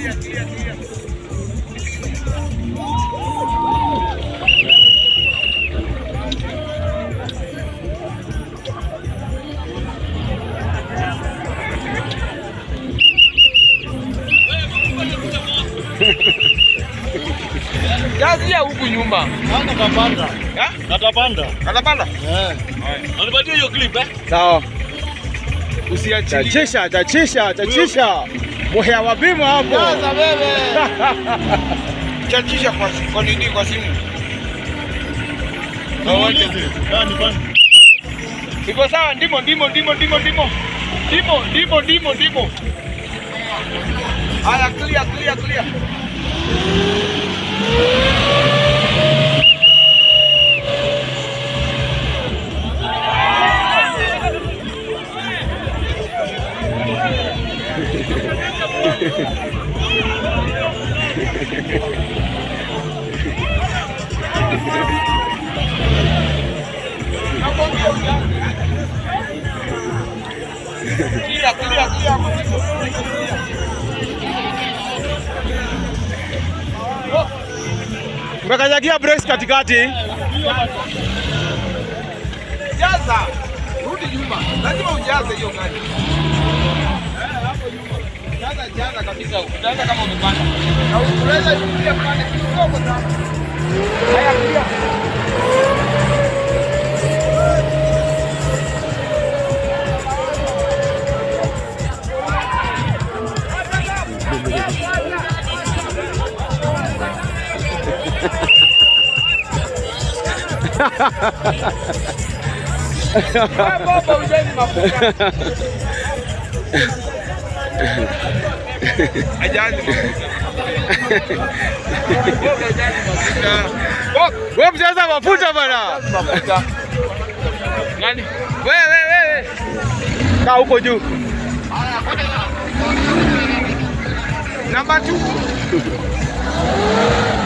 clear, clear, clear. Jazi ya huku nyuma. Natapanda. Ha? Natapanda. Anapanda? Eh. Unipatie hiyo clip eh? Sawa. Usiachilie. Chachisha, chachisha, chachisha. Muhea wabimo hapo. Jaza wewe. Chachisha kwa kwa nini kwa simu? Muulize. Ah, ni bana. Iko sawa, ndimo ndimo ndimo ndimo ndimo. Ndimo ndimo ndimo ndimo. Haya, clear clear clear. Clear clear clear. Umekanyagia brakes katikati. Jaza. Rudi nyuma. Lazima ujaze hiyo gari. Jaza jaza kabisa. Jaza kama umepanda. Na unaweza kupiga pande kidogo sana. Haya clear. Wewe baba ujeni mafuta. Ajani mafuta. Wewe ajani mafuta. Wewe mjaza mafuta bana. Mafuta. Nani? Wewe wewe wewe. Kaa huko juu. Namba 2.